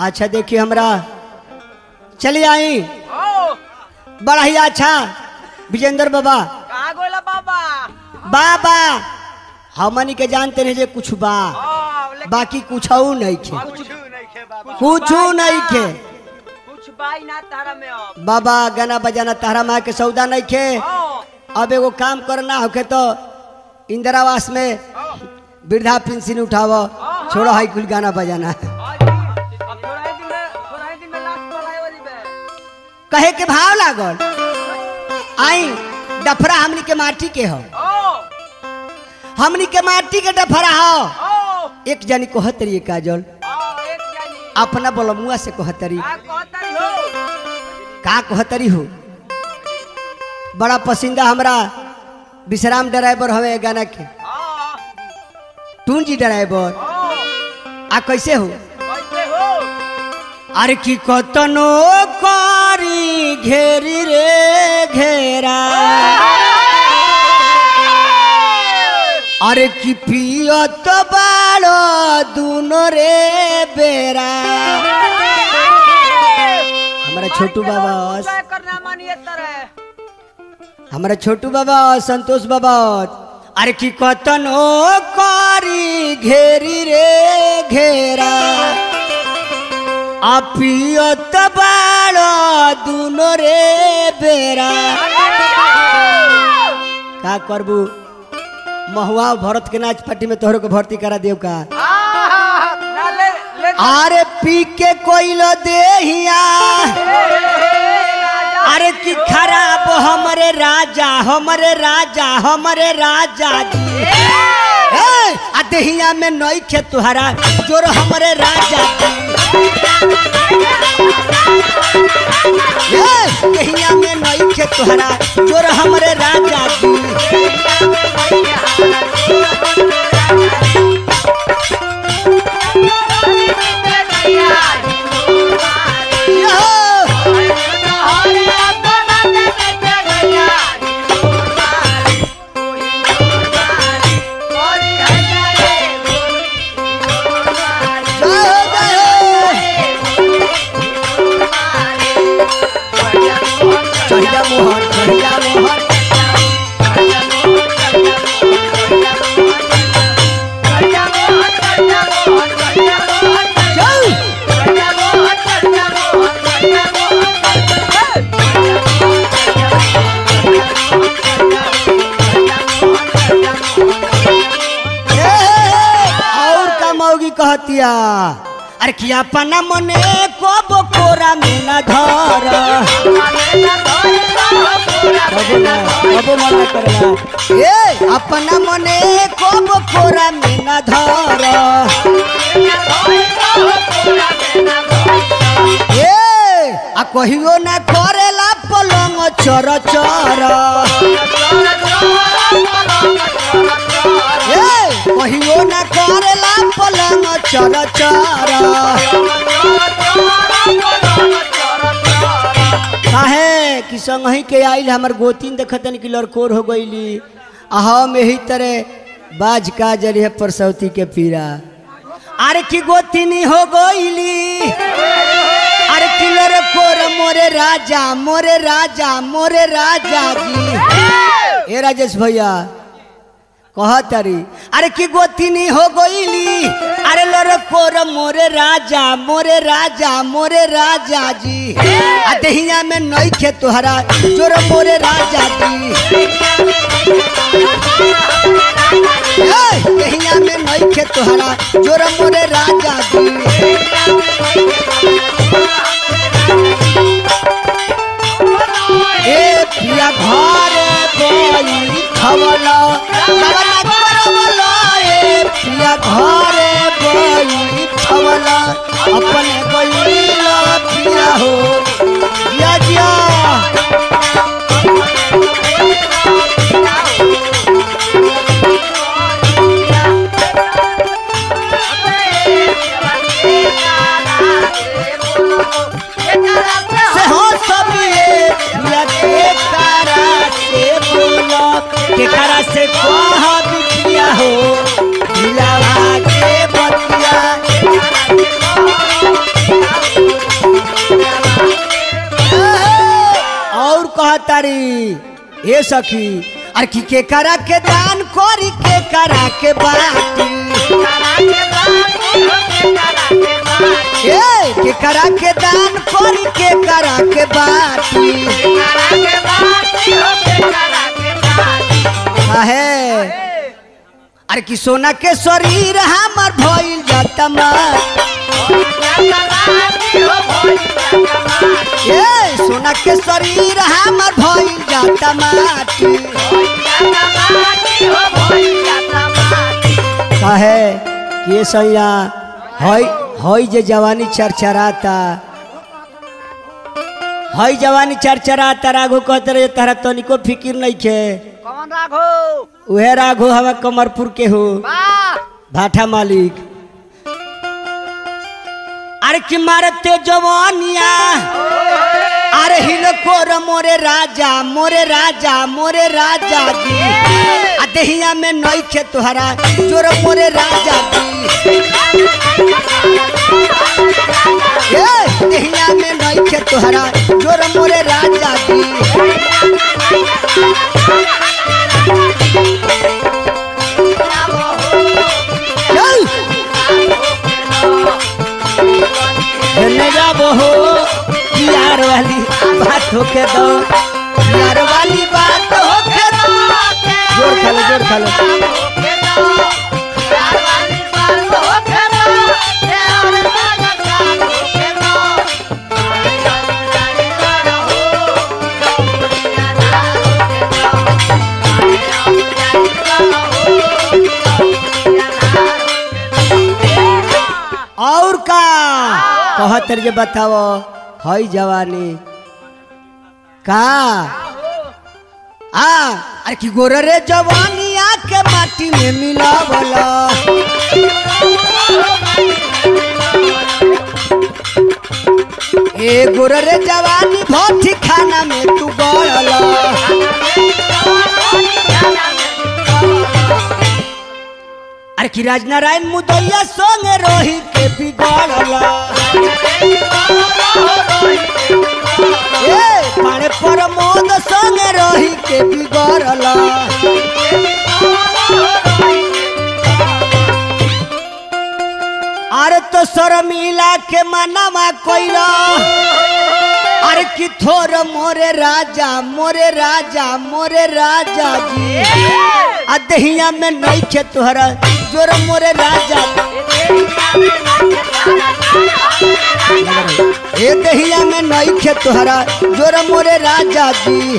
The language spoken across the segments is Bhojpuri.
अच्छा देखिए हमरा चलिए आई ओ बड़ा ही अच्छा विजेंद्र बाबा कहाँ गोला बाबा बाबा हमनी के जानते रहे जे कुछ बा ओ लेकिन बाकी कुछ नहीं खे कुछ नहीं खे बाबा कुछ नहीं खे कुछ बाई ना तारा में अब बाबा गाना बजाना तारा माँ के सौदा नहीं खे ओ अब एगो काम करना होके तो इंदिरावास में वृद्धा पेंशन उठावो छोड़ो हाई कुल गाना बजाना आज अब थोड़ा ही दिन में थोड़ा ही दिन में लास्ट पढ़ाई वाली बे कहे के भाव लागल आई डफरा हमनी के माटी के हो ओ हमनी के माटी के डफरा हो ओ एक जनी को हतरी काजल ओ एक जानी अपना बलमुआ से कहतरी का कहता हो का कहतरी हो बड़ा पसंदा हमरा विश्राम ड्राइवर हवे गाना के ओ टून जी ड्राइवर ओ आ कैसे हो कैसे हो अरे की कतनो करी घेरी रे घेरा अरे की पियत बाड़ो दुनो रे बेरा हमारा छोटू बाबा क्या करना मानिए तरह हमारा छोटू बाबा संतोष बाबा अरे की कतनो करी घेरी रे घेरा आ पियत बाड़ो दुनो रे बेरा का करबू महुआ भरत के नाच पार्टी में तोहरो के भर्ती करा देव का ना ले ले अरे पी के कोइलो देहिया अरे की खराब हमरे राजा हमरे राजा हमरे राजा जी ए, आ देहिया में नई खे तुहरा जोर हमरे राजा जी ए, देहिया में नई खे तुहरा जोर हमरे राजा जी यो! जय हो, जय हो। चढ़िया मोहन चढ़िया मोहन जय ए, और का मौगी कहतिया अरे किया पना मने को बकोरा में न धर कबो ना कबो मना करला ए अपना मने को बकोरा में न धर ए आ कहियो ना करेला पलंग चर चर ए कहियो ना करेला पलंग चर चर काहे कि संगही के आइल हमर गोतीन देखतन कि लड़कोर हो गईली आ हम यही तरह बाज का जरिए परसौती के पीरा अरे की गोतीनी हो गईली अरे कि लड़कोर मोरे राजा मोरे राजा मोरे राजा जी ए राजेश भैया कहतरी अरे की गोतीनी हो गईली अरे लड़कोर मोरे राजा मोरे राजा मोरे राजा जी आ दहिया में नई खे तोहरा जोर मोरे राजा जी ए, दहिया में नई खे तोहरा जोर मोरे राजा जी ए पिया घर गई खवला खवला करवला ए पिया घर गई खवला अपने गई पिया हो जिया जिया से हो सब ये पिया के तारा से बोलो के तारा से कह बिटिया हो दिलावा के बतिया कहतारी ए सखी अरे की के करा के दान करी के करा के बाटी ए के करा के दान करी के करा के बाटी काहे अरे कि सोना के शरीर हमर भइल जाता मार ए सोना के शरीर हमर भइल जाता माटी काहे कि ये सैया हई हई जे जवानी चरचराता हई जवानी चरचराता राघु कहते रहे तारा तनिको फिकिर नहीं खे कौन राघो उहे राघु हवा कमरपुर के हो वाह भाठा मालिक अरे कि मारते जवानिया अरे हिलकोर मोरे राजा मोरे राजा मोरे राजा जी आ दहिया में नइखे तोहरा जोर मोरे राजा जी ए दहिया में नइखे तोहरा जोर मोरे राजा जी चल धन्य जाबो हो प्यार वाली बात होके दो प्यार वाली बात होके दो जोर खा लो जोर खा लो और का कहत जे बताओ हई जवानी का आ अरे की गोर रे जवानी आके माटी में मिलावला ए गोर रे जवानी भट्टी खाना में तू गड़ला अरे की राजनारायण मुदैया संगे रोही के बिगड़ला ए पाणे प्रमोद संगे रोही के बिगड़ला अरे तो शर्मिला के मनवा कोइला अरे कि थोर मोरे राजा मोरे राजा मोरे राजा जी आ दहिया में नहीं खे तोहरा जोर मोरे राजा ए दहिया में नहीं खे तोहरा जोर मोरे राजा जी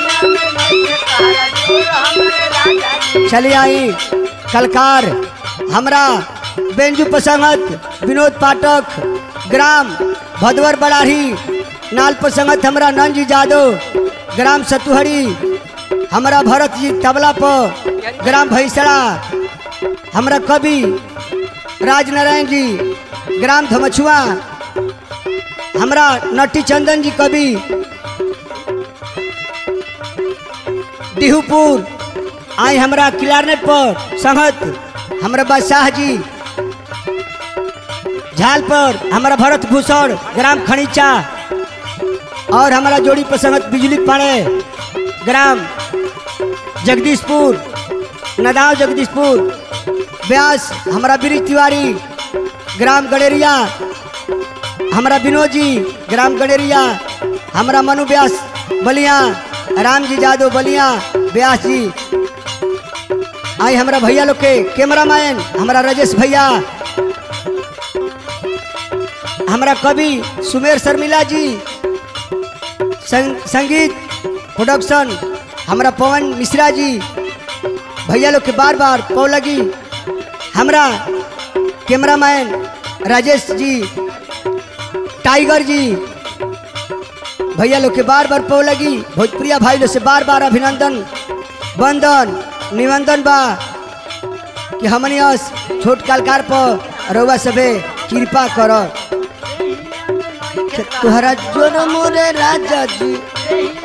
चलिए आई कलकार हमरा बेंजू प्रसंगत विनोद पाठक ग्राम भदवर बड़ाही नाल प्रसंगत हमरा नंजी जादव ग्राम सतुहरी हमरा भरत जी तबला पर ग्राम भैसड़ा हमरा कवि राजनारायण जी ग्राम धमछुआ हमरा नटी चंदन जी कवि डिहूपुर आई हमरा क्लारनेट पर संगत हमरा बादशाह जी झाल पर हमारा भरत भूषण ग्राम खनीचा और हमारा जोड़ी पर संगत बिजली पाड़े ग्राम जगदीशपुर नदाव जगदीशपुर व्यास हमारा बीरी तिवारी ग्राम गडेरिया हमारा विनोद जी ग्राम गडेरिया हमारा मनु व्यास बलिया राम जी जादव बलिया व्यास जी आई हमारा भैया लोग के कैमरा मैन हमारा राजेश भैया हमारा कवि सुमेर शर्मिला जी संग, संगीत प्रोडक्शन हमारा पवन मिश्रा जी भैया लोग के बार बार पौ लगी हमारा कैमरामैन राजेश जी टाइगर जी भैया लोग के बार बार पौ लगी भोजपुरिया भाई लोग से बार बार अभिनंदन वंदन निवंदन बा कि हमनी अस छोट कलकार पर रउआ सबे कृपा कर तोहरा जोर मोरे राजा जी